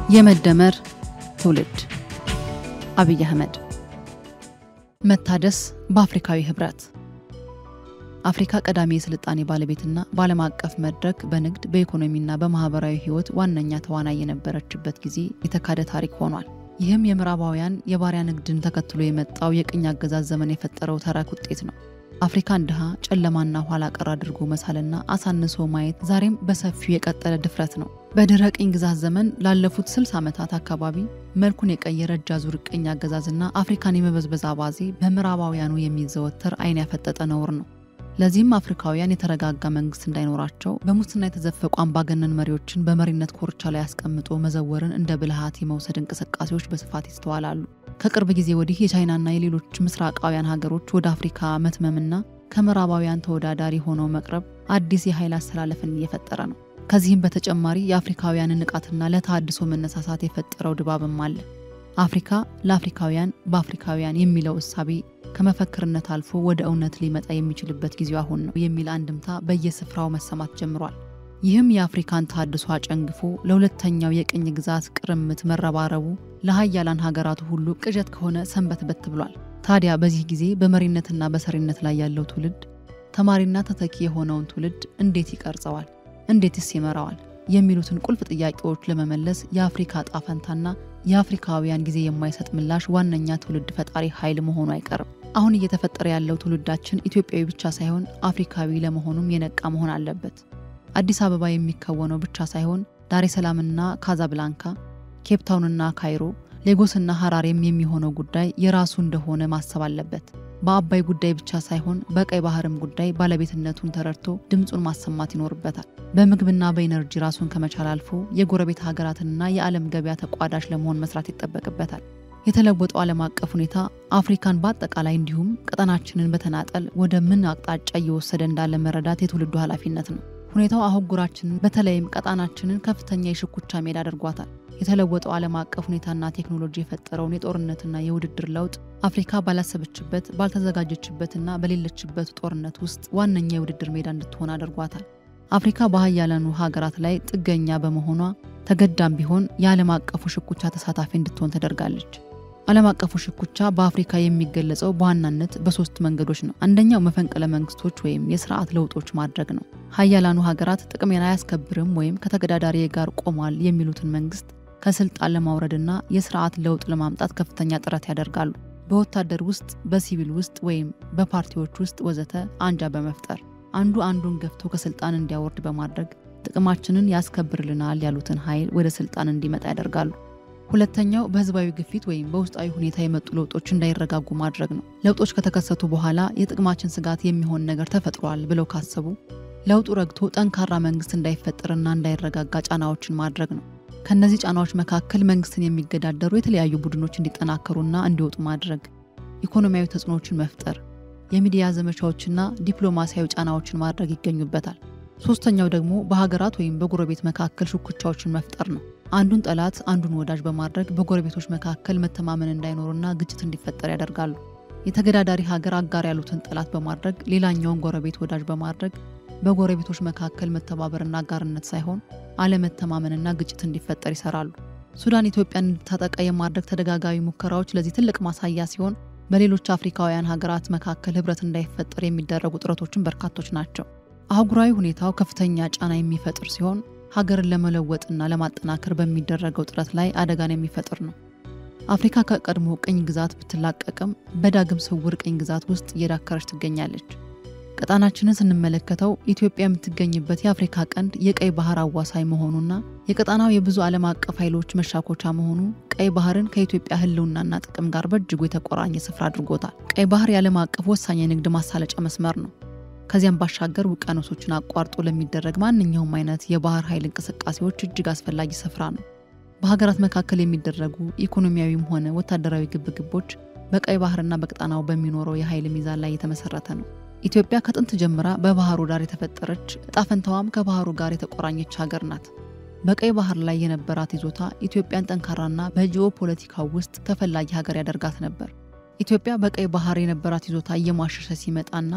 የመደመር ትውልድ አብይ አህመድ መታደስ በአፍሪካዊ ህብረት አፍሪካ ቀዳሚ የስልጣኔ ባለቤትና በዓለም አቀፍ መድረክ በንግድ በኢኮኖሚና በማህበራዊ ህይወት ዋነኛ ተዋናይ የነበረችበት ጊዜ የተካደ ታሪክ ሆኗል። ይህም የምዕራባውያን የባሪያ ንግድን ተከትሎ የመጣው የቅኝ አገዛዝ ዘመን የፈጠረው ተረክ ውጤት ነው። አፍሪካን ድሃ ጨለማና ኋላ ቀር አድርጎ መሳልና አሳንሶ ማየት ዛሬም በሰፊው የቀጠለ ድፍረት ነው። በድህረ ቅኝ ግዛት ዘመን ላለፉት 60 ዓመታት አካባቢ መልኩን የቀየረ እጅ አዙር ቅኝ አገዛዝና አፍሪካን የመበዝበዝ አባዜ በምዕራባውያኑ የሚዘወተር አይን ያፈጠጠ ነውር ነው። ለዚህም አፍሪካውያን የተረጋጋ መንግስት እንዳይኖራቸው በሙስና የተዘፈቁ አምባገነን መሪዎችን በመሪነት ኮርቻ ላይ አስቀምጦ መዘወርን እንደ ብልሃት የመውሰድ እንቅስቃሴዎች በስፋት ይስተዋላሉ። ከቅርብ ጊዜ ወዲህ የቻይናና የሌሎች ምስራቃውያን ሀገሮች ወደ አፍሪካ መትመምና ከምዕራባውያን ተወዳዳሪ ሆነው መቅረብ አዲስ የኃይል አስተላለፍን እየፈጠረ ነው። ከዚህም በተጨማሪ የአፍሪካውያንን ንቃትና ለተሃድሶ መነሳሳት የፈጠረው ድባብም አለ። አፍሪካ ለአፍሪካውያን በአፍሪካውያን የሚለው እሳቤ ከመፈክርነት አልፎ ወደ እውነት ሊመጣ የሚችልበት ጊዜው አሁን ነው የሚል አንድምታ በየስፍራው መሰማት ጀምሯል። ይህም የአፍሪካን ተሃድሶ አጨንግፎ ለሁለተኛው የቅኝ ግዛት ቅርምት መረባረቡ ለሀያላን ሀገራቱ ሁሉ ቅዠት ከሆነ ሰንበትበት ብሏል። ታዲያ በዚህ ጊዜ በመሪነትና በሰሪነት ላይ ያለው ትውልድ ተማሪና ተተኪ የሆነውን ትውልድ እንዴት ይቀርጸዋል? እንዴትስ ይመራዋል? የሚሉትን ቁልፍ ጥያቄዎች ለመመለስ የአፍሪካ ዕጣ ፈንታና የአፍሪካውያን ጊዜ የማይሰጥ ምላሽ ዋነኛ ትውልድ ፈጣሪ ኃይል መሆኑ አይቀርም። አሁን እየተፈጠረ ያለው ትውልዳችን ኢትዮጵያዊ ብቻ ሳይሆን አፍሪካዊ ለመሆኑም የነቃ መሆን አለበት። አዲስ አበባ የሚከወነው ብቻ ሳይሆን ዳሬ ሰላምና ካዛብላንካ፣ ኬፕታውንና ካይሮ፣ ሌጎስና ሐራሬም የሚሆነው ጉዳይ የራሱ እንደሆነ ማሰብ አለበት። በአባይ ጉዳይ ብቻ ሳይሆን በቀይ ባህርም ጉዳይ ባለቤትነቱን ተረድቶ ድምፁን ማሰማት ይኖርበታል። በምግብና በኢነርጂ ራሱን ከመቻል አልፎ የጎረቤት ሀገራትንና የዓለም ገበያ ተቋዳሽ ለመሆን መስራት ይጠበቅበታል። የተለወጠው ዓለም አቀፍ ሁኔታ አፍሪካን በአጠቃላይ እንዲሁም ቀጠናችንን በተናጠል ወደ ምን አቅጣጫ እየወሰደ እንዳለ መረዳት የትውልዱ ኃላፊነት ነው። ሁኔታው አህጉራችንን በተለይም ቀጣናችንን ከፍተኛ የሽኩቻ ሜዳ አድርጓታል። የተለወጠው ዓለም አቀፍ ሁኔታና ቴክኖሎጂ የፈጠረውን የጦርነትና የውድድር ለውጥ አፍሪካ ባላሰበችበት ባልተዘጋጀችበትና በሌለችበት ጦርነት ውስጥ ዋነኛ የውድድር ሜዳ እንድትሆን አድርጓታል። አፍሪካ በሀያላኑ ሀገራት ላይ ጥገኛ በመሆኗ ተገዳም ቢሆን የዓለም አቀፉ ሽኩቻ ተሳታፊ እንድትሆን ተደርጋለች። ዓለም አቀፉ ሽኩቻ በአፍሪካ የሚገለጸው በዋናነት በሶስት መንገዶች ነው። አንደኛው መፈንቅለ መንግስቶች ወይም የስርዓት ለውጦች ማድረግ ነው። ሀያላኑ ሀገራት ጥቅሜን አያስከብርም ወይም ከተገዳዳሪ ጋር ቆሟል የሚሉትን መንግስት ከስልጣን ለማውረድና የስርዓት ለውጥ ለማምጣት ከፍተኛ ጥረት ያደርጋሉ። በወታደር ውስጥ፣ በሲቪል ውስጥ ወይም በፓርቲዎች ውስጥ ወዘተ አንጃ በመፍጠር አንዱ አንዱን ገፍቶ ከስልጣን እንዲያወርድ በማድረግ ጥቅማችንን ያስከብርልናል ያሉትን ኃይል ወደ ስልጣን እንዲመጣ ያደርጋሉ። ሁለተኛው በህዝባዊ ግፊት ወይም በውስጣዊ ሁኔታ የመጡ ለውጦች እንዳይረጋጉ ማድረግ ነው። ለውጦች ከተከሰቱ በኋላ የጥቅማችን ስጋት የሚሆን ነገር ተፈጥሯል ብለው ካሰቡ ለውጡ ረግቶ ጠንካራ መንግስት እንዳይፈጠርና እንዳይረጋጋ ጫናዎችን ማድረግ ነው። ከእነዚህ ጫናዎች መካከል መንግስትን የሚገዳደሩ የተለያዩ ቡድኖች እንዲጠናከሩና እንዲወጡ ማድረግ፣ ኢኮኖሚያዊ ተጽዕኖዎችን መፍጠር፣ የሚዲያ ዘመቻዎችና ዲፕሎማሲያዊ ጫናዎችን ማድረግ ይገኙበታል። ሶስተኛው ደግሞ በሀገራት ወይም በጎረቤት መካከል ሽኩቻዎችን መፍጠር ነው። አንዱን ጠላት አንዱን ወዳጅ በማድረግ በጎረቤቶች መካከል መተማመን እንዳይኖርና ግጭት እንዲፈጠር ያደርጋሉ። የተገዳዳሪ ሀገር አጋር ያሉትን ጠላት በማድረግ ሌላኛውን ጎረቤት ወዳጅ በማድረግ በጎረቤቶች መካከል መተባበርና አጋርነት ሳይሆን አለመተማመንና ግጭት እንዲፈጠር ይሰራሉ። ሱዳን ኢትዮጵያን እንድታጠቃ የማድረግ ተደጋጋሚ ሙከራዎች ለዚህ ትልቅ ማሳያ ሲሆን በሌሎች አፍሪካውያን ሀገራት መካከል ህብረት እንዳይፈጠር የሚደረጉ ጥረቶችን በርካቶች ናቸው። አህጉራዊ ሁኔታው ከፍተኛ ጫና የሚፈጥር ሲሆን ሀገርን ለመለወጥና ለማጠናከር በሚደረገው ጥረት ላይ አደጋን የሚፈጥር ነው። አፍሪካ ከቀድሞ ቅኝ ግዛት ብትላቀቅም በዳግም ስውር ቅኝ ግዛት ውስጥ እየዳከረች ትገኛለች። ቀጣናችንን ስንመለከተው ኢትዮጵያ የምትገኝበት የአፍሪካ ቀንድ የቀይ ባህር አዋሳኝ መሆኑና የቀጣናው የብዙ ዓለም አቀፍ ኃይሎች መሻኮቻ መሆኑ ቀይ ባህርን ከኢትዮጵያ ህልውናና ጥቅም ጋር በእጅጉ የተቆራኘ ስፍራ አድርጎታል። ቀይ ባህር የዓለም አቀፍ ወሳኝ የንግድ ማሳለጫ መስመር ነው። ከዚያም ባሻገር ውቅያኖሶችን አቋርጦ ለሚደረግ ማንኛውም አይነት የባህር ኃይል እንቅስቃሴዎች እጅግ አስፈላጊ ስፍራ ነው። በሀገራት መካከል የሚደረጉ ኢኮኖሚያዊም ሆነ ወታደራዊ ግብግቦች በቀይ ባህርና በቀጣናው በሚኖረው የኃይል ሚዛን ላይ የተመሰረተ ነው። ኢትዮጵያ ከጥንት ጀምራ በባህሩ ዳር የተፈጠረች እጣ ፈንታዋም ከባህሩ ጋር የተቆራኘች ሀገር ናት። በቀይ ባህር ላይ የነበራት ይዞታ ኢትዮጵያን ጠንካራና በጂኦ ፖለቲካው ውስጥ ተፈላጊ ሀገር ያደርጋት ነበር። ኢትዮጵያ በቀይ ባህር የነበራት ይዞታ እየሟሸሸ ሲመጣና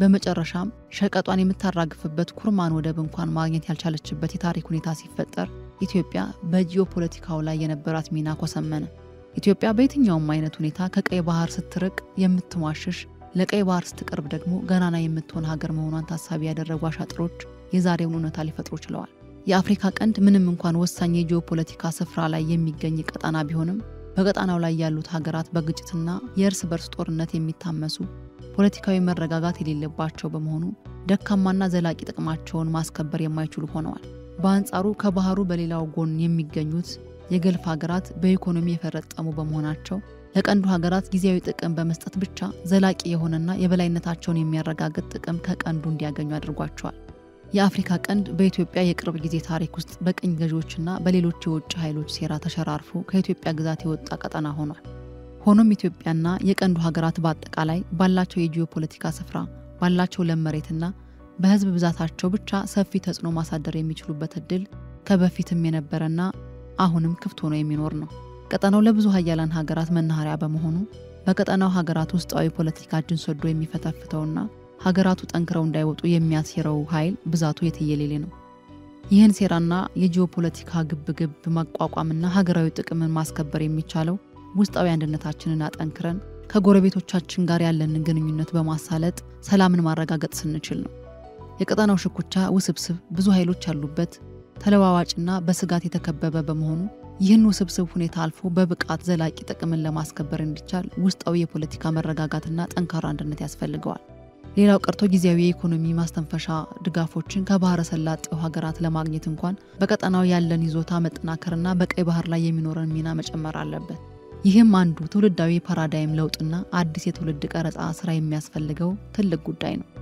በመጨረሻም ሸቀጧን የምታራግፍበት ኩርማን ወደብ እንኳን ማግኘት ያልቻለችበት የታሪክ ሁኔታ ሲፈጠር ኢትዮጵያ በጂኦፖለቲካው ላይ የነበራት ሚና ኮሰመነ። ኢትዮጵያ በየትኛውም አይነት ሁኔታ ከቀይ ባህር ስትርቅ የምትሟሽሽ ለቀይ ባህር ስትቀርብ ደግሞ ገናና የምትሆን ሀገር መሆኗን ታሳቢ ያደረጉ አሻጥሮች የዛሬውን እውነታ ሊፈጥሩ ችለዋል። የአፍሪካ ቀንድ ምንም እንኳን ወሳኝ የጂኦፖለቲካ ስፍራ ላይ የሚገኝ ቀጠና ቢሆንም በቀጠናው ላይ ያሉት ሀገራት በግጭትና የእርስ በርስ ጦርነት የሚታመሱ ፖለቲካዊ መረጋጋት የሌለባቸው በመሆኑ ደካማና ዘላቂ ጥቅማቸውን ማስከበር የማይችሉ ሆነዋል። በአንጻሩ ከባህሩ በሌላው ጎን የሚገኙት የገልፍ ሀገራት በኢኮኖሚ የፈረጠሙ በመሆናቸው ለቀንዱ ሀገራት ጊዜያዊ ጥቅም በመስጠት ብቻ ዘላቂ የሆነና የበላይነታቸውን የሚያረጋግጥ ጥቅም ከቀንዱ እንዲያገኙ አድርጓቸዋል። የአፍሪካ ቀንድ በኢትዮጵያ የቅርብ ጊዜ ታሪክ ውስጥ በቅኝ ገዢዎችና በሌሎች የውጭ ኃይሎች ሴራ ተሸራርፎ ከኢትዮጵያ ግዛት የወጣ ቀጠና ሆኗል። ሆኖም ኢትዮጵያና የቀንዱ ሀገራት በአጠቃላይ ባላቸው የጂኦፖለቲካ ስፍራ ባላቸው ለም መሬትና በሕዝብ ብዛታቸው ብቻ ሰፊ ተጽዕኖ ማሳደር የሚችሉበት እድል ከበፊትም የነበረና አሁንም ክፍት ሆኖ የሚኖር ነው። ቀጠናው ለብዙ ሀያላን ሀገራት መናኸሪያ በመሆኑ በቀጠናው ሀገራት ውስጣዊ ፖለቲካ እጅን ሰዶ የሚፈተፍተውና ሀገራቱ ጠንክረው እንዳይወጡ የሚያሴረው ኃይል ብዛቱ የትየሌሌ ነው። ይህን ሴራና የጂኦፖለቲካ ግብግብ ማቋቋምና ሀገራዊ ጥቅምን ማስከበር የሚቻለው ውስጣዊ አንድነታችንን አጠንክረን ከጎረቤቶቻችን ጋር ያለንን ግንኙነት በማሳለጥ ሰላምን ማረጋገጥ ስንችል ነው። የቀጠናው ሽኩቻ ውስብስብ፣ ብዙ ኃይሎች ያሉበት ተለዋዋጭና በስጋት የተከበበ በመሆኑ ይህን ውስብስብ ሁኔታ አልፎ በብቃት ዘላቂ ጥቅምን ለማስከበር እንዲቻል ውስጣዊ የፖለቲካ መረጋጋትና ጠንካራ አንድነት ያስፈልገዋል። ሌላው ቀርቶ ጊዜያዊ የኢኮኖሚ ማስተንፈሻ ድጋፎችን ከባህረ ሰላጤው ሀገራት ለማግኘት እንኳን በቀጠናው ያለን ይዞታ መጠናከርና በቀይ ባህር ላይ የሚኖረን ሚና መጨመር አለበት። ይህም አንዱ ትውልዳዊ ፓራዳይም ለውጥና አዲስ የትውልድ ቀረጻ ስራ የሚያስፈልገው ትልቅ ጉዳይ ነው።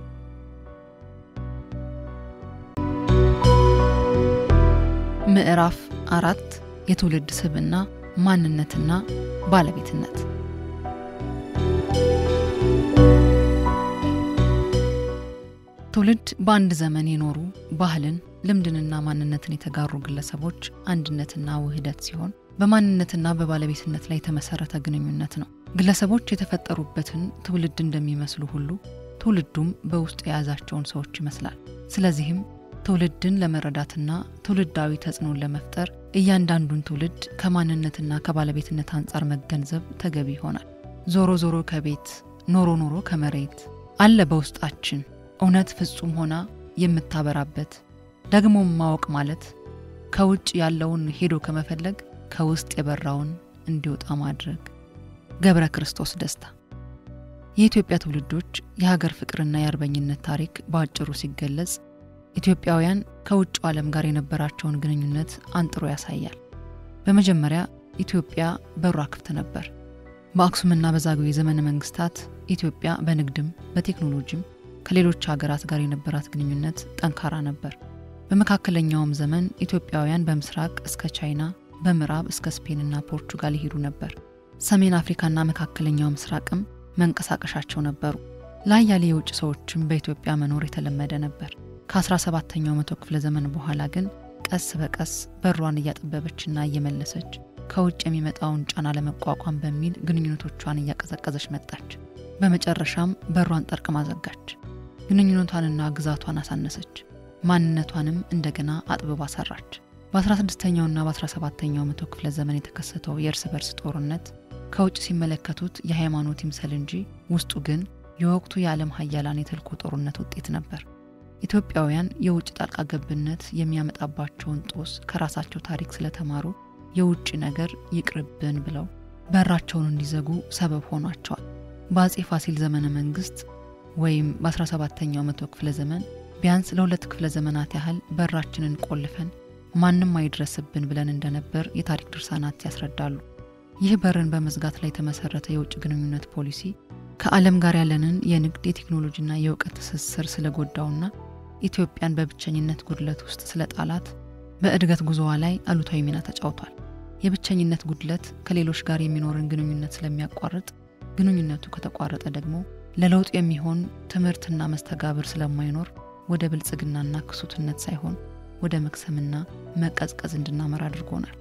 ምዕራፍ አራት የትውልድ ስብዕና ማንነትና ባለቤትነት ትውልድ በአንድ ዘመን የኖሩ ባህልን፣ ልምድንና ማንነትን የተጋሩ ግለሰቦች አንድነትና ውህደት ሲሆን በማንነትና በባለቤትነት ላይ የተመሰረተ ግንኙነት ነው። ግለሰቦች የተፈጠሩበትን ትውልድ እንደሚመስሉ ሁሉ ትውልዱም በውስጡ የያዛቸውን ሰዎች ይመስላል። ስለዚህም ትውልድን ለመረዳትና ትውልዳዊ ተጽዕኖን ለመፍጠር እያንዳንዱን ትውልድ ከማንነትና ከባለቤትነት አንጻር መገንዘብ ተገቢ ይሆናል። ዞሮ ዞሮ ከቤት ኖሮ ኖሮ ከመሬት አለ በውስጣችን እውነት ፍጹም ሆና የምታበራበት ደግሞም ማወቅ ማለት ከውጭ ያለውን ሄዶ ከመፈለግ ከውስጥ የበራውን እንዲወጣ ማድረግ። ገብረ ክርስቶስ ደስታ። የኢትዮጵያ ትውልዶች የሀገር ፍቅርና የአርበኝነት ታሪክ በአጭሩ ሲገለጽ ኢትዮጵያውያን ከውጭው ዓለም ጋር የነበራቸውን ግንኙነት አንጥሮ ያሳያል። በመጀመሪያ ኢትዮጵያ በሯ ክፍት ነበር። በአክሱምና በዛግዌ ዘመነ መንግስታት ኢትዮጵያ በንግድም በቴክኖሎጂም ከሌሎች ሀገራት ጋር የነበራት ግንኙነት ጠንካራ ነበር። በመካከለኛውም ዘመን ኢትዮጵያውያን በምስራቅ እስከ ቻይና፣ በምዕራብ እስከ ስፔንና ፖርቹጋል ይሄዱ ነበር። ሰሜን አፍሪካና መካከለኛው ምስራቅም መንቀሳቀሻቸው ነበሩ። ለአያሌ የውጭ ሰዎችም በኢትዮጵያ መኖር የተለመደ ነበር። ከ17ኛው መቶ ክፍለ ዘመን በኋላ ግን ቀስ በቀስ በሯን እያጠበበችና እየመለሰች ከውጭ የሚመጣውን ጫና ለመቋቋም በሚል ግንኙነቶቿን እያቀዘቀዘች መጣች። በመጨረሻም በሯን ጠርቅማ ዘጋች። ግንኙነቷንና ግዛቷን አሳነሰች። ማንነቷንም እንደገና አጥብባ ሰራች። በ16ኛውና በ17ኛው መቶ ክፍለ ዘመን የተከሰተው የእርስ በርስ ጦርነት ከውጭ ሲመለከቱት የሃይማኖት ይምሰል እንጂ ውስጡ ግን የወቅቱ የዓለም ሀያላን የተልኮ ጦርነት ውጤት ነበር። ኢትዮጵያውያን የውጭ ጣልቃ ገብነት የሚያመጣባቸውን ጦስ ከራሳቸው ታሪክ ስለተማሩ የውጭ ነገር ይቅርብን ብለው በራቸውን እንዲዘጉ ሰበብ ሆኗቸዋል። በአጼ ፋሲል ዘመነ መንግስት ወይም በ17ኛው መቶ ክፍለ ዘመን ቢያንስ ለሁለት ክፍለ ዘመናት ያህል በራችንን ቆልፈን ማንም አይድረስብን ብለን እንደነበር የታሪክ ድርሳናት ያስረዳሉ። ይህ በርን በመዝጋት ላይ የተመሰረተ የውጭ ግንኙነት ፖሊሲ ከዓለም ጋር ያለንን የንግድ የቴክኖሎጂና የእውቀት ትስስር ስለጎዳውና ኢትዮጵያን በብቸኝነት ጉድለት ውስጥ ስለጣላት በእድገት ጉዞዋ ላይ አሉታዊ ሚና ተጫውቷል። የብቸኝነት ጉድለት ከሌሎች ጋር የሚኖርን ግንኙነት ስለሚያቋርጥ፣ ግንኙነቱ ከተቋረጠ ደግሞ ለለውጥ የሚሆን ትምህርትና መስተጋብር ስለማይኖር ወደ ብልጽግናና ክሱትነት ሳይሆን ወደ መክሰምና መቀዝቀዝ እንድናመራ አድርጎናል።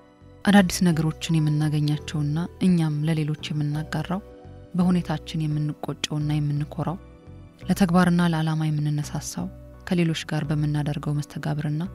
አዳዲስ ነገሮችን የምናገኛቸውና እኛም ለሌሎች የምናጋራው በሁኔታችን የምንቆጨውና የምንኮራው ለተግባርና ለዓላማ የምንነሳሳው ከሌሎች ጋር በምናደርገው መስተጋብርና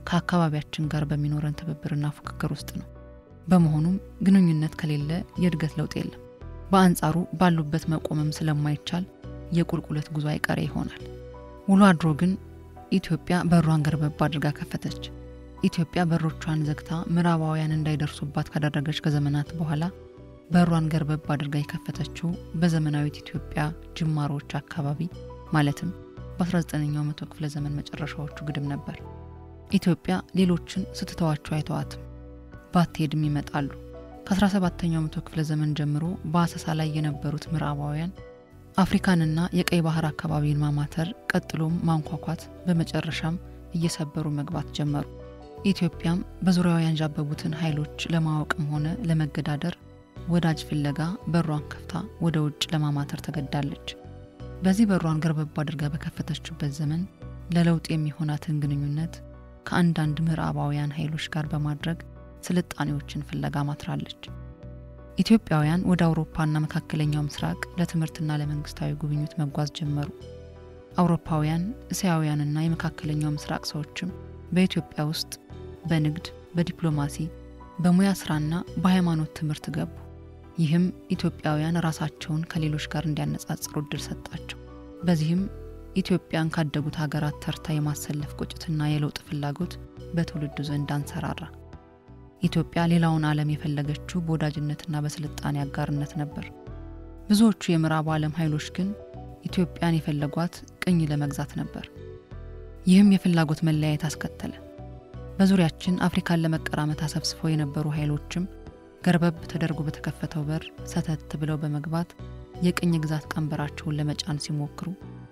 ከአካባቢያችን ጋር በሚኖረን ትብብርና ፉክክር ውስጥ ነው። በመሆኑም ግንኙነት ከሌለ የእድገት ለውጥ የለም። በአንጻሩ ባሉበት መቆምም ስለማይቻል የቁልቁለት ጉዞ አይቀሬ ይሆናል። ውሎ አድሮ ግን ኢትዮጵያ በሯን ገርበብ አድርጋ ከፈተች። ኢትዮጵያ በሮቿን ዘግታ ምዕራባውያን እንዳይደርሱባት ካደረገች ከዘመናት በኋላ በሯን ገርበብ አድርጋ የከፈተችው በዘመናዊት ኢትዮጵያ ጅማሮዎች አካባቢ ማለትም በ19ኛው መቶ ክፍለ ዘመን መጨረሻዎቹ ግድም ነበር። ኢትዮጵያ ሌሎችን ስትተዋቸው አይተዋትም፣ ባትሄድም ይመጣሉ። ከ17ኛው መቶ ክፍለ ዘመን ጀምሮ በአሰሳ ላይ የነበሩት ምዕራባውያን አፍሪካንና የቀይ ባህር አካባቢን ማማተር፣ ቀጥሎም ማንኳኳት፣ በመጨረሻም እየሰበሩ መግባት ጀመሩ። ኢትዮጵያም በዙሪያዋ ያንዣበቡትን ኃይሎች ለማወቅም ሆነ ለመገዳደር ወዳጅ ፍለጋ በሯን ከፍታ ወደ ውጭ ለማማተር ተገዳለች። በዚህ በሯን ገርበብ አድርጋ በከፈተችበት ዘመን ለለውጥ የሚሆናትን ግንኙነት ከአንዳንድ ምዕራባውያን ኃይሎች ጋር በማድረግ ስልጣኔዎችን ፍለጋ ማትራለች። ኢትዮጵያውያን ወደ አውሮፓና መካከለኛው ምስራቅ ለትምህርትና ለመንግስታዊ ጉብኝት መጓዝ ጀመሩ። አውሮፓውያን፣ እስያውያንና የመካከለኛው ምስራቅ ሰዎችም በኢትዮጵያ ውስጥ በንግድ፣ በዲፕሎማሲ፣ በሙያ ስራና በሃይማኖት ትምህርት ገቡ። ይህም ኢትዮጵያውያን ራሳቸውን ከሌሎች ጋር እንዲያነጻጽሩ እድል ሰጣቸው። በዚህም ኢትዮጵያን ካደጉት ሀገራት ተርታ የማሰለፍ ቁጭትና የለውጥ ፍላጎት በትውልዱ ዘንድ አንሰራራ። ኢትዮጵያ ሌላውን ዓለም የፈለገችው በወዳጅነትና በስልጣኔ አጋርነት ነበር። ብዙዎቹ የምዕራቡ ዓለም ኃይሎች ግን ኢትዮጵያን የፈለጓት ቅኝ ለመግዛት ነበር። ይህም የፍላጎት መለያየት አስከተለ። በዙሪያችን አፍሪካን ለመቀራመት አሰብስበው የነበሩ ኃይሎችም ገርበብ ተደርጎ በተከፈተው በር ሰተት ብለው በመግባት የቅኝ ግዛት ቀንበራቸውን ለመጫን ሲሞክሩ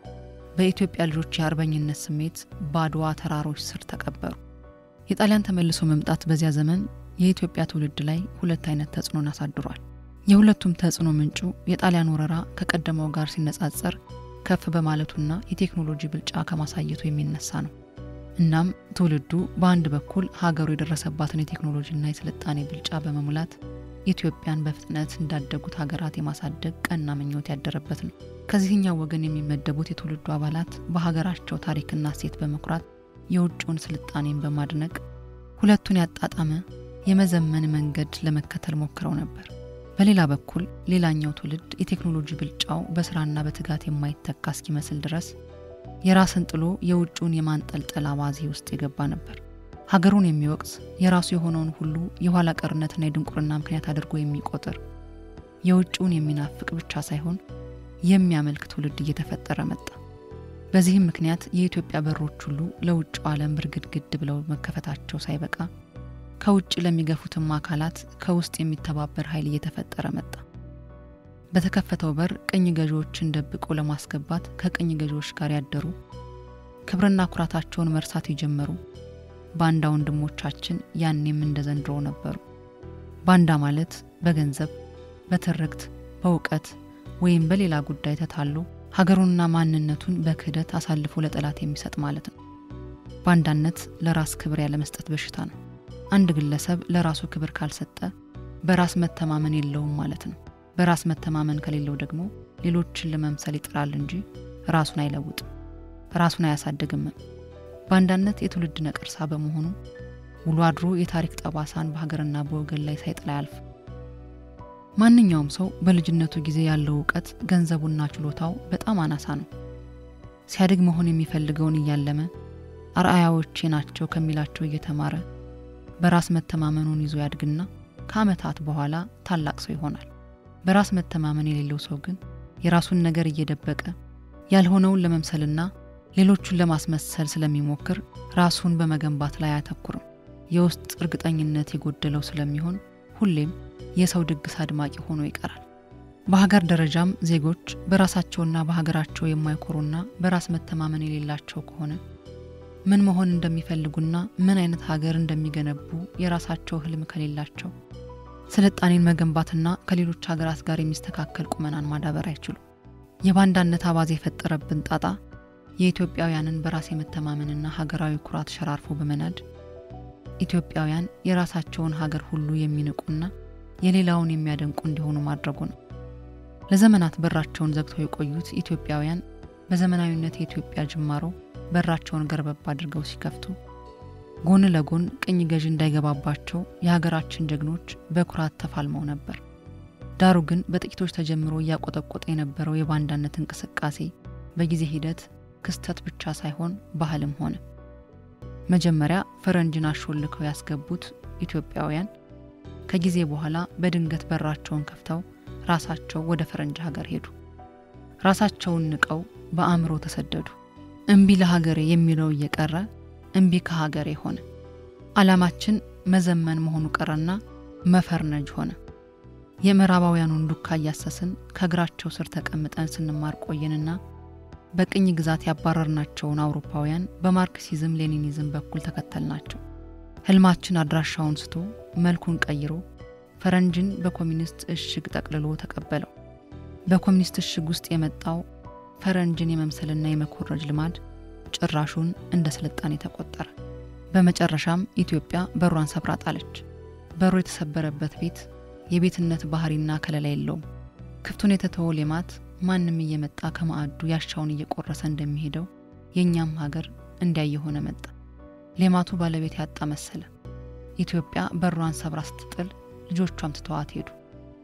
በኢትዮጵያ ልጆች የአርበኝነት ስሜት በአድዋ ተራሮች ስር ተቀበሩ። የጣሊያን ተመልሶ መምጣት በዚያ ዘመን የኢትዮጵያ ትውልድ ላይ ሁለት አይነት ተጽዕኖን አሳድሯል። የሁለቱም ተጽዕኖ ምንጩ የጣሊያን ወረራ ከቀደመው ጋር ሲነጻጸር ከፍ በማለቱና የቴክኖሎጂ ብልጫ ከማሳየቱ የሚነሳ ነው። እናም ትውልዱ በአንድ በኩል ሀገሩ የደረሰባትን የቴክኖሎጂና የስልጣኔ ብልጫ በመሙላት ኢትዮጵያን በፍጥነት እንዳደጉት ሀገራት የማሳደግ ቀና ምኞት ያደረበት ነው። ከዚህኛው ወገን የሚመደቡት የትውልዱ አባላት በሀገራቸው ታሪክና እሴት በመኩራት የውጭውን ስልጣኔን በማድነቅ ሁለቱን ያጣጣመ የመዘመን መንገድ ለመከተል ሞክረው ነበር። በሌላ በኩል ሌላኛው ትውልድ የቴክኖሎጂ ብልጫው በስራና በትጋት የማይተካ እስኪመስል ድረስ የራስን ጥሎ የውጭውን የማንጠልጠል አባዜ ውስጥ የገባ ነበር። ሀገሩን የሚወቅስ የራሱ የሆነውን ሁሉ የኋላ ቀርነትና የድንቁርና ምክንያት አድርጎ የሚቆጥር የውጭውን የሚናፍቅ ብቻ ሳይሆን የሚያመልክ ትውልድ እየተፈጠረ መጣ። በዚህም ምክንያት የኢትዮጵያ በሮች ሁሉ ለውጭው ዓለም ብርግድግድ ብለው መከፈታቸው ሳይበቃ ከውጭ ለሚገፉትም አካላት ከውስጥ የሚተባበር ኃይል እየተፈጠረ መጣ። በተከፈተው በር ቅኝ ገዢዎችን ደብቆ ለማስገባት ከቅኝ ገዢዎች ጋር ያደሩ ክብርና ኩራታቸውን መርሳት የጀመሩ ባንዳ ወንድሞቻችን ያኔም እንደ ዘንድሮ ነበሩ። ባንዳ ማለት በገንዘብ፣ በትርክት፣ በእውቀት ወይም በሌላ ጉዳይ ተታሎ ሀገሩንና ማንነቱን በክህደት አሳልፎ ለጠላት የሚሰጥ ማለት ነው። ባንዳነት ለራስ ክብር ያለመስጠት በሽታ ነው። አንድ ግለሰብ ለራሱ ክብር ካልሰጠ በራስ መተማመን የለውም ማለት ነው። በራስ መተማመን ከሌለው ደግሞ ሌሎችን ለመምሰል ይጥራል እንጂ ራሱን አይለውጥም፣ ራሱን አያሳድግም። ባንዳነት የትውልድ ነቀርሳ በመሆኑ ውሎ አድሮ የታሪክ ጠባሳን በሀገርና በወገን ላይ ሳይጥል አያልፍ። ማንኛውም ሰው በልጅነቱ ጊዜ ያለው እውቀት፣ ገንዘቡና ችሎታው በጣም አናሳ ነው። ሲያድግ መሆን የሚፈልገውን እያለመ አርአያዎቼ ናቸው ከሚላቸው እየተማረ በራስ መተማመኑን ይዞ ያድግና ከዓመታት በኋላ ታላቅ ሰው ይሆናል። በራስ መተማመን የሌለው ሰው ግን የራሱን ነገር እየደበቀ ያልሆነውን ለመምሰልና ሌሎቹን ለማስመሰል ስለሚሞክር ራሱን በመገንባት ላይ አያተኩርም። የውስጥ እርግጠኝነት የጎደለው ስለሚሆን ሁሌም የሰው ድግስ አድማቂ ሆኖ ይቀራል። በሀገር ደረጃም ዜጎች በራሳቸውና በሀገራቸው የማይኮሩና በራስ መተማመን የሌላቸው ከሆነ ምን መሆን እንደሚፈልጉና ምን አይነት ሀገር እንደሚገነቡ የራሳቸው ህልም ከሌላቸው ስልጣኔን መገንባትና ከሌሎች ሀገራት ጋር የሚስተካከል ቁመናን ማዳበር አይችሉም። የባንዳነት አባዜ የፈጠረብን ጣጣ የኢትዮጵያውያንን በራስ የመተማመንና ሀገራዊ ኩራት ሸራርፎ በመናድ ኢትዮጵያውያን የራሳቸውን ሀገር ሁሉ የሚንቁና የሌላውን የሚያደንቁ እንዲሆኑ ማድረጉ ነው። ለዘመናት በራቸውን ዘግተው የቆዩት ኢትዮጵያውያን በዘመናዊነት የኢትዮጵያ ጅማሮ በራቸውን ገርበብ አድርገው ሲከፍቱ ጎን ለጎን ቅኝ ገዥ እንዳይገባባቸው የሀገራችን ጀግኖች በኩራት ተፋልመው ነበር። ዳሩ ግን በጥቂቶች ተጀምሮ እያቆጠቆጠ የነበረው የባንዳነት እንቅስቃሴ በጊዜ ሂደት ክስተት ብቻ ሳይሆን ባህልም ሆነ። መጀመሪያ ፈረንጅን አሾልከው ያስገቡት ኢትዮጵያውያን ከጊዜ በኋላ በድንገት በራቸውን ከፍተው ራሳቸው ወደ ፈረንጅ ሀገር ሄዱ። ራሳቸውን ንቀው በአእምሮ ተሰደዱ። እምቢ ለሀገሬ የሚለው እየቀረ እምቢ ከሀገሬ ሆነ። ዓላማችን መዘመን መሆኑ ቀረና መፈርነጅ ሆነ። የምዕራባውያኑን ዱካ እያሰስን ከእግራቸው ስር ተቀምጠን ስንማር ቆየንና በቅኝ ግዛት ያባረርናቸውን አውሮፓውያን በማርክሲዝም ሌኒኒዝም በኩል ተከተልናቸው። ህልማችን አድራሻውን ስቶ መልኩን ቀይሮ ፈረንጅን በኮሚኒስት እሽግ ጠቅልሎ ተቀበለው። በኮሚኒስት እሽግ ውስጥ የመጣው ፈረንጅን የመምሰልና የመኮረጅ ልማድ ጭራሹን እንደ ስልጣኔ ተቆጠረ። በመጨረሻም ኢትዮጵያ በሯን ሰብራ ጣለች። በሩ የተሰበረበት ቤት የቤትነት ባህሪና ከለላ የለውም። ክፍቱን የተተወ ሌማት ማንም እየመጣ ከማዕዱ ያሻውን እየቆረሰ እንደሚሄደው የእኛም ሀገር እንዲያ የሆነ መጣ። ሌማቱ ባለቤት ያጣ መሰለ። ኢትዮጵያ በሯን ሰብራ ስትጥል ልጆቿም ትተዋት ሄዱ።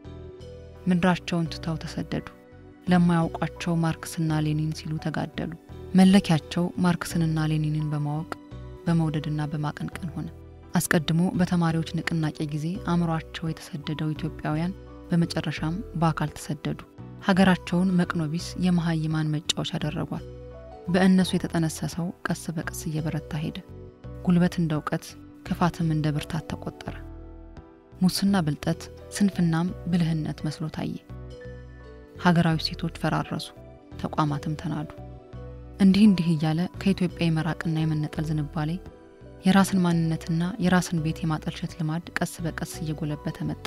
ምድራቸውን ትተው ተሰደዱ። ለማያውቋቸው ማርክስና ሌኒን ሲሉ ተጋደሉ። መለኪያቸው ማርክስንና ሌኒንን በማወቅ በመውደድና በማቀንቀን ሆነ። አስቀድሞ በተማሪዎች ንቅናቄ ጊዜ አእምሯቸው የተሰደደው ኢትዮጵያውያን በመጨረሻም በአካል ተሰደዱ። ሀገራቸውን መቅኖቢስ የመሀይማን መጫወቻ አደረጓል። በእነሱ የተጠነሰሰው ቀስ በቀስ እየበረታ ሄደ። ጉልበት እንደ እውቀት፣ ክፋትም እንደ ብርታት ተቆጠረ። ሙስና ብልጠት፣ ስንፍናም ብልህነት መስሎ ታየ። ሀገራዊ ሴቶች ፈራረሱ፣ ተቋማትም ተናዱ። እንዲህ እንዲህ እያለ ከኢትዮጵያ የመራቅና የመነጠል ዝንባሌ የራስን ማንነትና የራስን ቤት የማጠልሸት ልማድ ቀስ በቀስ እየጎለበተ መጣ።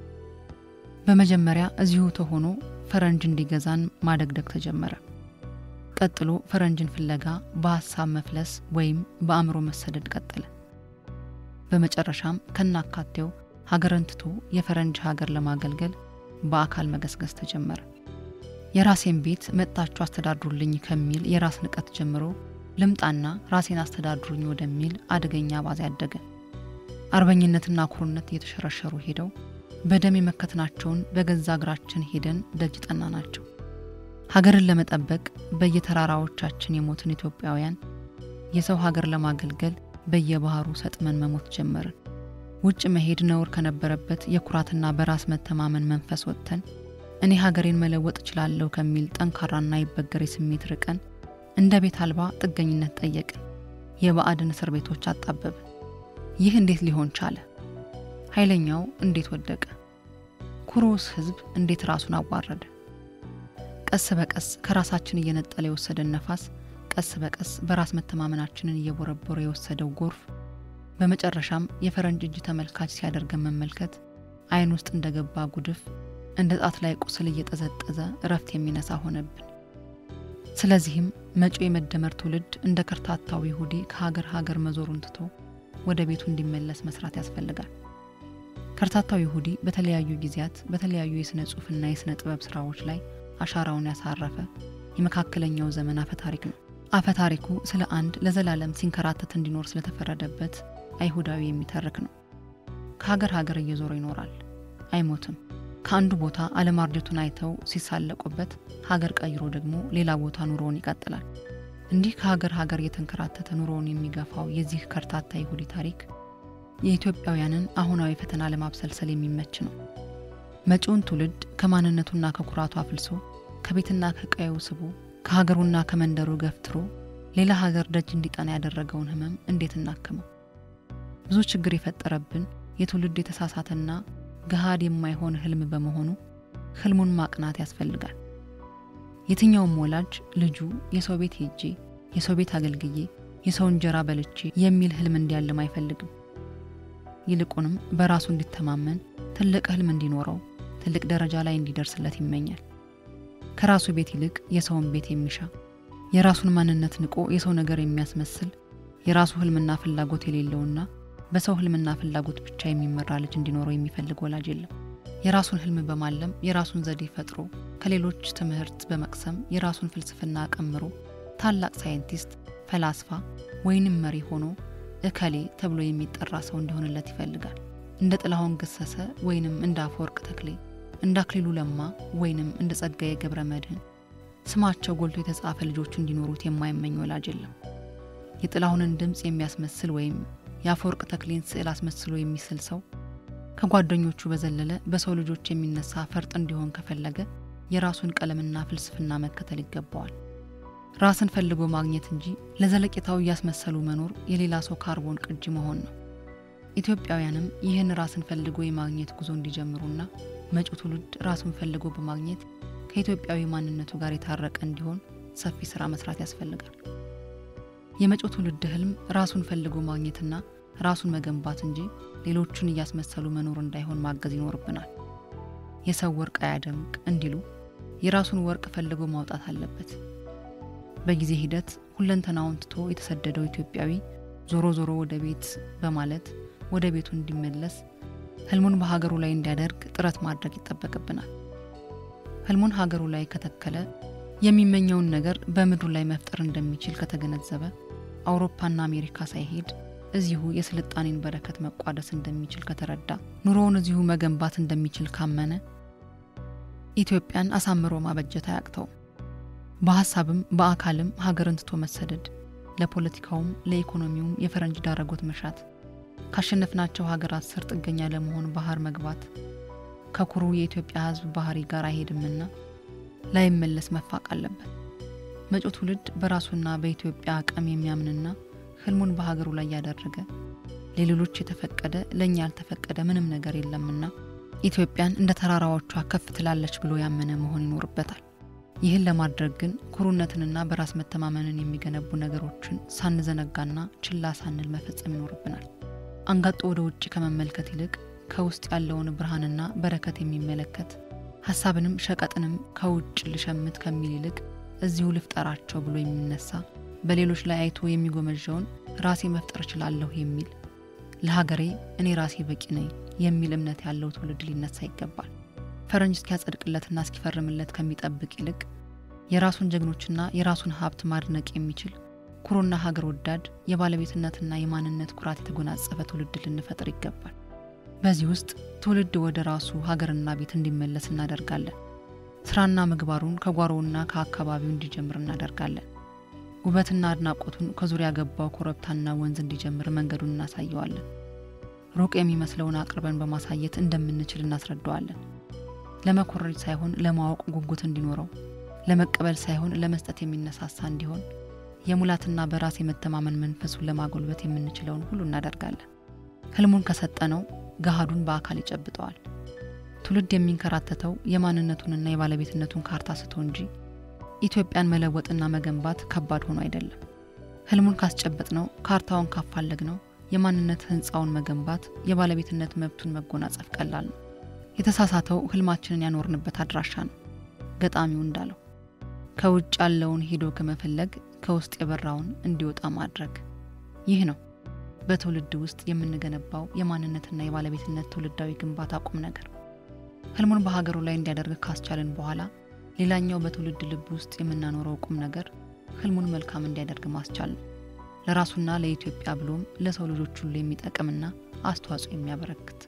በመጀመሪያ እዚሁ ተሆኖ ፈረንጅ እንዲገዛን ማደግደግ ተጀመረ። ቀጥሎ ፈረንጅን ፍለጋ በሀሳብ መፍለስ ወይም በአእምሮ መሰደድ ቀጠለ። በመጨረሻም ከናካቴው ሀገርን ትቶ የፈረንጅ ሀገር ለማገልገል በአካል መገስገስ ተጀመረ። የራሴን ቤት መጥታችሁ አስተዳድሩልኝ ከሚል የራስ ንቀት ጀምሮ ልምጣና ራሴን አስተዳድሩኝ ወደሚል አደገኛ ባዝ ያደገ። አርበኝነትና ኩሩነት እየተሸረሸሩ ሄደው በደም የመከትናቸውን በገዛ እግራችን ሄደን ደጅ ጠና ናቸው። ሀገርን ለመጠበቅ በየተራራዎቻችን የሞትን ኢትዮጵያውያን የሰው ሀገር ለማገልገል በየባህሩ ሰጥመን መሞት ጀመርን። ውጭ መሄድ ነውር ከነበረበት የኩራትና በራስ መተማመን መንፈስ ወጥተን እኔ ሀገሬን መለወጥ እችላለሁ ከሚል ጠንካራና ይበገሬ ስሜት ርቀን እንደ ቤት አልባ ጥገኝነት ጠየቅን። የባዕድን እስር ቤቶች አጣበብን። ይህ እንዴት ሊሆን ቻለ? ኃይለኛው እንዴት ወደቀ? ኩሩስ ሕዝብ እንዴት ራሱን አዋረደ? ቀስ በቀስ ከራሳችን እየነጠለ የወሰደን ነፋስ፣ ቀስ በቀስ በራስ መተማመናችንን እየቦረቦረ የወሰደው ጎርፍ፣ በመጨረሻም የፈረንጅ እጅ ተመልካች ሲያደርገን መመልከት ዓይን ውስጥ እንደገባ ጉድፍ እንደ ጣት ላይ ቁስል እየጠዘጠዘ እረፍት የሚነሳ ሆነብን። ስለዚህም መጪው የመደመር ትውልድ እንደ ከርታታው ይሁዲ ከሀገር ሀገር መዞሩን ትቶ ወደ ቤቱ እንዲመለስ መስራት ያስፈልጋል። ከርታታው ይሁዲ በተለያዩ ጊዜያት በተለያዩ የሥነ ጽሑፍና የሥነ ጥበብ ሥራዎች ላይ አሻራውን ያሳረፈ የመካከለኛው ዘመን አፈታሪክ ነው። አፈታሪኩ ስለ አንድ ለዘላለም ሲንከራተት እንዲኖር ስለተፈረደበት አይሁዳዊ የሚተርክ ነው። ከሀገር ሀገር እየዞረ ይኖራል፣ አይሞትም። ከአንዱ ቦታ አለማርጀቱን አይተው ሲሳለቁበት ሀገር ቀይሮ ደግሞ ሌላ ቦታ ኑሮውን ይቀጥላል። እንዲህ ከሀገር ሀገር እየተንከራተተ ኑሮውን የሚገፋው የዚህ ከርታታ ይሁዲ ታሪክ የኢትዮጵያውያንን አሁናዊ ፈተና ለማብሰልሰል የሚመች ነው። መጪውን ትውልድ ከማንነቱና ከኩራቱ አፍልሶ ከቤትና ከቀየው ስቦ ከሀገሩና ከመንደሩ ገፍትሮ ሌላ ሀገር ደጅ እንዲጠና ያደረገውን ሕመም እንዴት እናክመው? ብዙ ችግር የፈጠረብን የትውልድ የተሳሳተና ገሃድ የማይሆን ህልም በመሆኑ ህልሙን ማቅናት ያስፈልጋል። የትኛውም ወላጅ ልጁ የሰው ቤት ሄጄ የሰው ቤት አገልግዬ የሰው እንጀራ በልቼ የሚል ህልም እንዲያልም አይፈልግም። ይልቁንም በራሱ እንዲተማመን ትልቅ ህልም እንዲኖረው ትልቅ ደረጃ ላይ እንዲደርስለት ይመኛል። ከራሱ ቤት ይልቅ የሰውን ቤት የሚሻ የራሱን ማንነት ንቆ የሰው ነገር የሚያስመስል የራሱ ህልምና ፍላጎት የሌለውና በሰው ህልምና ፍላጎት ብቻ የሚመራ ልጅ እንዲኖረው የሚፈልግ ወላጅ የለም። የራሱን ህልም በማለም የራሱን ዘዴ ፈጥሮ ከሌሎች ትምህርት በመቅሰም የራሱን ፍልስፍና ቀምሮ ታላቅ ሳይንቲስት፣ ፈላስፋ ወይንም መሪ ሆኖ እከሌ ተብሎ የሚጠራ ሰው እንዲሆንለት ይፈልጋል። እንደ ጥላሁን ገሰሰ ወይንም እንደ አፈወርቅ ተክሌ፣ እንደ አክሊሉ ለማ ወይንም እንደ ጸጋዬ ገብረ መድኅን ስማቸው ጎልቶ የተጻፈ ልጆቹ እንዲኖሩት የማይመኝ ወላጅ የለም። የጥላሁንን ድምፅ የሚያስመስል ወይም የአፈወርቅ ተክሌን ስዕል አስመስሎ የሚስል ሰው ከጓደኞቹ በዘለለ በሰው ልጆች የሚነሳ ፈርጥ እንዲሆን ከፈለገ የራሱን ቀለምና ፍልስፍና መከተል ይገባዋል። ራስን ፈልጎ ማግኘት እንጂ ለዘለቄታው እያስመሰሉ መኖር የሌላ ሰው ካርቦን ቅጂ መሆን ነው። ኢትዮጵያውያንም ይህን ራስን ፈልጎ የማግኘት ጉዞ እንዲጀምሩና መጪው ትውልድ ራሱን ፈልጎ በማግኘት ከኢትዮጵያዊ ማንነቱ ጋር የታረቀ እንዲሆን ሰፊ ስራ መስራት ያስፈልጋል። የመጪው ትውልድ ህልም ራሱን ፈልጎ ማግኘትና ራሱን መገንባት እንጂ ሌሎቹን እያስመሰሉ መኖር እንዳይሆን ማገዝ ይኖርብናል። የሰው ወርቅ አያደምቅ እንዲሉ የራሱን ወርቅ ፈልጎ ማውጣት አለበት። በጊዜ ሂደት ሁለንተናውን ትቶ የተሰደደው ኢትዮጵያዊ ዞሮ ዞሮ ወደ ቤት በማለት ወደ ቤቱ እንዲመለስ ህልሙን በሀገሩ ላይ እንዲያደርግ ጥረት ማድረግ ይጠበቅብናል። ህልሙን ሀገሩ ላይ ከተከለ የሚመኘውን ነገር በምድሩ ላይ መፍጠር እንደሚችል ከተገነዘበ አውሮፓና አሜሪካ ሳይሄድ እዚሁ የስልጣኔን በረከት መቋደስ እንደሚችል ከተረዳ ኑሮውን እዚሁ መገንባት እንደሚችል ካመነ ኢትዮጵያን አሳምሮ ማበጀት አያቅተውም። በሀሳብም በአካልም ሀገርን ትቶ መሰደድ፣ ለፖለቲካውም ለኢኮኖሚውም የፈረንጅ ዳረጎት መሻት፣ ካሸነፍናቸው ሀገራት ስር ጥገኛ ለመሆን ባህር መግባት ከኩሩ የኢትዮጵያ ህዝብ ባህሪ ጋር አይሄድምና ላይመለስ መፋቅ አለበት። መጪው ትውልድ በራሱና በኢትዮጵያ አቅም የሚያምንና ህልሙን በሀገሩ ላይ ያደረገ ለሌሎች የተፈቀደ ለእኛ ያልተፈቀደ ምንም ነገር የለምና ኢትዮጵያን እንደ ተራራዎቿ ከፍ ትላለች ብሎ ያመነ መሆን ይኖርበታል። ይህን ለማድረግ ግን ኩሩነትንና በራስ መተማመንን የሚገነቡ ነገሮችን ሳንዘነጋና ችላ ሳንል መፈጸም ይኖርብናል። አንጋጦ ወደ ውጭ ከመመልከት ይልቅ ከውስጥ ያለውን ብርሃንና በረከት የሚመለከት ሀሳብንም ሸቀጥንም ከውጭ ልሸምት ከሚል ይልቅ እዚሁ ልፍጠራቸው ብሎ የሚነሳ በሌሎች ላይ አይቶ የሚጎመዣውን ራሴ መፍጠር እችላለሁ የሚል ለሀገሬ እኔ ራሴ በቂ ነኝ የሚል እምነት ያለው ትውልድ ሊነሳ ይገባል። ፈረንጅ እስኪያጸድቅለትና እስኪፈርምለት ከሚጠብቅ ይልቅ የራሱን ጀግኖችና የራሱን ሀብት ማድነቅ የሚችል ኩሩና ሀገር ወዳድ የባለቤትነትና የማንነት ኩራት የተጎናጸፈ ትውልድ ልንፈጥር ይገባል። በዚህ ውስጥ ትውልድ ወደ ራሱ ሀገርና ቤት እንዲመለስ እናደርጋለን። ስራና ምግባሩን ከጓሮውና ከአካባቢው እንዲጀምር እናደርጋለን። ውበትና አድናቆቱን ከዙሪያ ገባው ኮረብታና ወንዝ እንዲጀምር መንገዱን እናሳየዋለን። ሩቅ የሚመስለውን አቅርበን በማሳየት እንደምንችል እናስረዳዋለን። ለመኮረጅ ሳይሆን ለማወቅ ጉጉት እንዲኖረው፣ ለመቀበል ሳይሆን ለመስጠት የሚነሳሳ እንዲሆን የሙላትና በራስ የመተማመን መንፈሱን ለማጎልበት የምንችለውን ሁሉ እናደርጋለን። ህልሙን ከሰጠነው ገሃዱን በአካል ይጨብጠዋል። ትውልድ የሚንከራተተው የማንነቱንና የባለቤትነቱን ካርታ ስቶ እንጂ ኢትዮጵያን መለወጥና መገንባት ከባድ ሆኖ አይደለም። ህልሙን ካስጨበጥ ነው፣ ካርታውን ካፋለግ ነው፣ የማንነት ህንፃውን መገንባት፣ የባለቤትነት መብቱን መጎናጸፍ ቀላል ነው። የተሳሳተው ህልማችንን ያኖርንበት አድራሻ ነው። ገጣሚው እንዳለው ከውጭ ያለውን ሄዶ ከመፈለግ ከውስጥ የበራውን እንዲወጣ ማድረግ። ይህ ነው በትውልድ ውስጥ የምንገነባው የማንነትና የባለቤትነት ትውልዳዊ ግንባታ ቁም ነገር። ህልሙን በሀገሩ ላይ እንዲያደርግ ካስቻልን በኋላ ሌላኛው በትውልድ ልብ ውስጥ የምናኖረው ቁም ነገር ህልሙን መልካም እንዲያደርግ ማስቻል ነው። ለራሱና ለኢትዮጵያ ብሎም ለሰው ልጆች ሁሉ የሚጠቅምና አስተዋጽኦ የሚያበረክት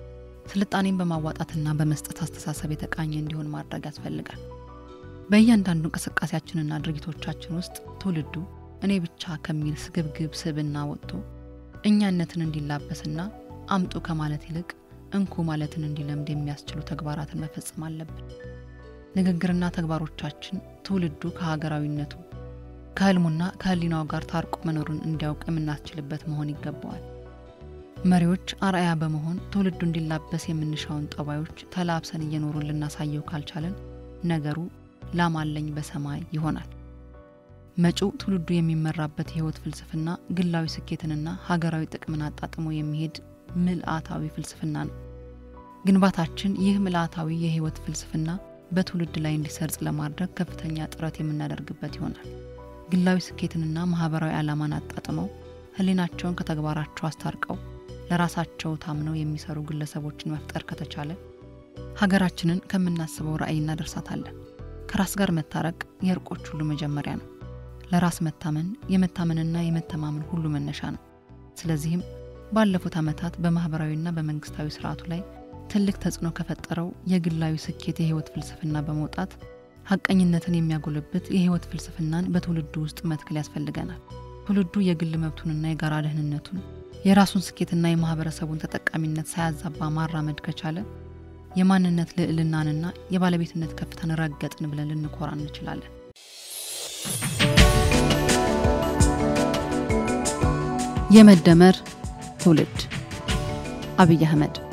ስልጣኔን በማዋጣትና በመስጠት አስተሳሰብ የተቃኘ እንዲሆን ማድረግ ያስፈልጋል። በእያንዳንዱ እንቅስቃሴያችንና ድርጊቶቻችን ውስጥ ትውልዱ እኔ ብቻ ከሚል ስግብግብ ስብዕና ወጥቶ እኛነትን እንዲላበስና አምጡ ከማለት ይልቅ እንኩ ማለትን እንዲለምድ የሚያስችሉ ተግባራትን መፈጸም አለብን። ንግግርና ተግባሮቻችን ትውልዱ ከሀገራዊነቱ ከህልሙና ከህሊናው ጋር ታርቆ መኖሩን እንዲያውቅ የምናስችልበት መሆን ይገባዋል። መሪዎች አርአያ በመሆን ትውልዱ እንዲላበስ የምንሻውን ጠባዮች ተላብሰን እየኖሩን ልናሳየው ካልቻለን ነገሩ ላም አለኝ በሰማይ ይሆናል። መጪው ትውልዱ የሚመራበት የህይወት ፍልስፍና ግላዊ ስኬትንና ሀገራዊ ጥቅምን አጣጥሞ የሚሄድ ምልአታዊ ፍልስፍና ነው። ግንባታችን ይህ ምልአታዊ የህይወት ፍልስፍና በትውልድ ላይ እንዲሰርጽ ለማድረግ ከፍተኛ ጥረት የምናደርግበት ይሆናል። ግላዊ ስኬትንና ማህበራዊ ዓላማን አጣጥመው ህሊናቸውን ከተግባራቸው አስታርቀው ለራሳቸው ታምነው የሚሰሩ ግለሰቦችን መፍጠር ከተቻለ ሀገራችንን ከምናስበው ራዕይ እናደርሳታለን። ከራስ ጋር መታረቅ የእርቆች ሁሉ መጀመሪያ ነው። ለራስ መታመን የመታመንና የመተማመን ሁሉ መነሻ ነው። ስለዚህም ባለፉት ዓመታት በማኅበራዊና በመንግሥታዊ ሥርዓቱ ላይ ትልቅ ተጽዕኖ ከፈጠረው የግላዊ ስኬት የሕይወት ፍልስፍና በመውጣት ሐቀኝነትን የሚያጎለብት የሕይወት ፍልስፍናን በትውልዱ ውስጥ መትከል ያስፈልገናል። ትውልዱ የግል መብቱንና የጋራ ደህንነቱን የራሱን ስኬትና የማኅበረሰቡን ተጠቃሚነት ሳያዛባ ማራመድ ከቻለ የማንነት ልዕልናንና የባለቤትነት ከፍታን ረገጥን ብለን ልንኮራ እንችላለን። የመደመር ትውልድ አብይ አህመድ